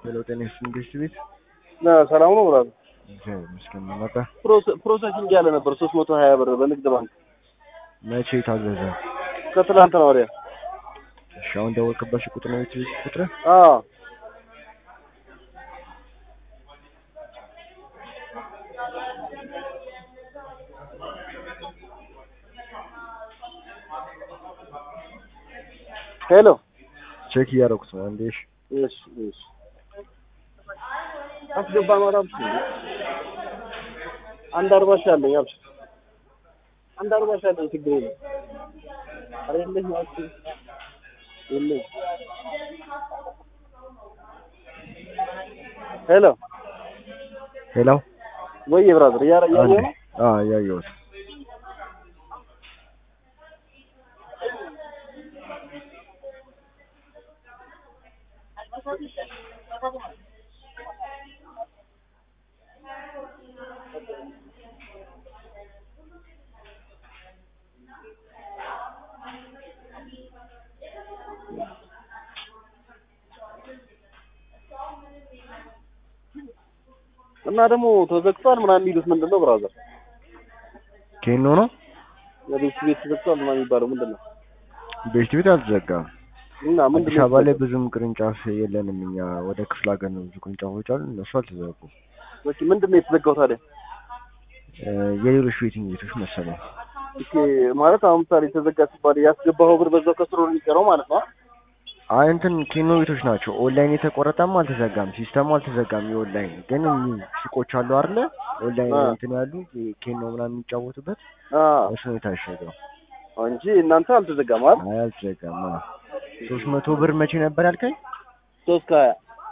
ሄሎ ጤና ይስጥልኝ ገስት ቤት ሰላም ነው ብራዘር። እግዚአብሔር ይመስገን መጣ። ፕሮሰሲንግ ያለ ነበር ሶስት መቶ ሀያ ብር በንግድ ባንክ መቼ ታዘዘ? ከትላንትና ወዲያ። እሺ አሁን ደወልክበት ቁጥር ነው የትቤት ቁጥር? አዎ ሄሎ ቼክ እያደረኩት ነው። አንዴ እሺ እሺ እሺ አስገባ ማራም አንድ አርባ ሺህ አለኝ አብሽር አንድ አርባ ሺህ አለኝ ችግር የለም ኧረ የለኝም አብሽር የለኝም ሄሎ ሄሎ ወይ ብራዘር እያረ እያየሁ ነው አዎ እያየሁት እና ደግሞ ተዘግቷል ምናምን የሚሉት ምንድን ነው ብራዘር? ኬኖ ነው ቤት ቤት ተዘግቷል ምናምን የሚባለው ምንድን ነው? ቤት ቤት አልተዘጋም። እና ምንድን አዲስ ነው አበባ ላይ ብዙም ቅርንጫፍ የለንም እኛ ወደ ክፍለ ሀገር ነው ብዙ ቅርንጫፎች አሉ። እነሱ አልተዘጉም። ኦኬ፣ ምንድን ነው የተዘጋው ታዲያ? እ የሌሎች ቤቲንግ ቤቶች መሰለኝ። ኦኬ፣ ማለት አሁን ምሳሌ ተዘጋ ሲባል ያስገባኸው ብር በዛው ከስሮ ነው የሚቀረው ማለት ነው? አይ እንትን ኬኖ ቤቶች ናቸው። ኦንላይን የተቆረጠም አልተዘጋም፣ ሲስተሙ አልተዘጋም። የኦንላይን ግን እኚህ ሱቆች አሉ አይደለ? ኦንላይን አ። እንትን ያሉ ኬኖ ምናምን የሚጫወቱበት አዎ እሱ ነው የታሸገው። እንጂ እናንተ አልተዘጋም አይደል? አይ አልተዘጋም። አዎ ሶስት መቶ ብር መቼ ነበር ያልከኝ? ሶስት ከሀያ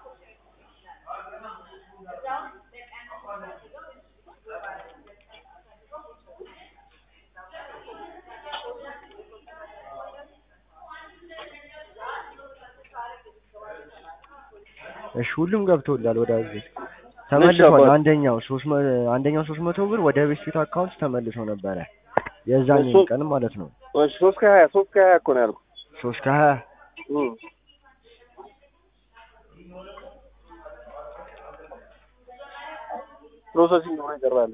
እሺ ሁሉም ገብቶላል ወደ እዚህ ተመልሷል። አባት። አንደኛው ሶስት መ አንደኛው ሶስት መቶ ብር ወደ ቤት ፊት አካውንት ተመልሶ ነበረ የዛን እሱ- ቀን ማለት ነው። እሺ ሶስት ከሀያ ሶስት ከሀያ እኮ ነው ያልኩት። ሶስት ከሀያ እም። ፕሮሰሲንግ ነው ይቀርባል።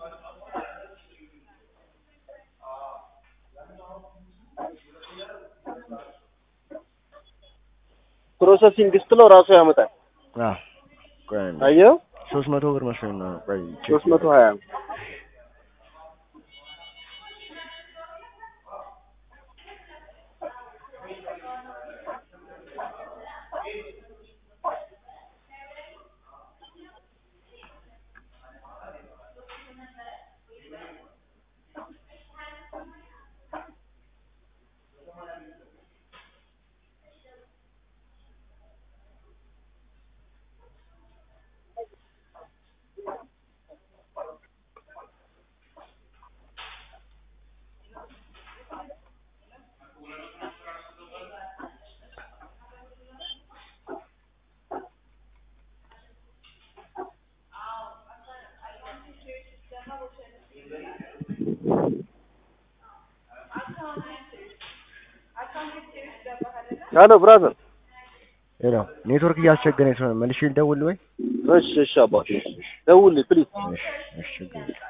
ፕሮሰሲንግ ስትለው ራሱ ያመጣል። አዎ ቆይ አንዴ። አየው ሶስት መቶ ብር መስሎኝ ነው። ቆይ ቼክ ሶስት መቶ ሀያ ሄሎ ብራዘር። ሄሎ ኔትወርክ እያስቸገረኝ ስለሆነ መልሼ ልደውል ወይ? እሺ እሺ አባቴ ደውልልኝ ፕሊዝ። እሺ እሺ ችግር የለም።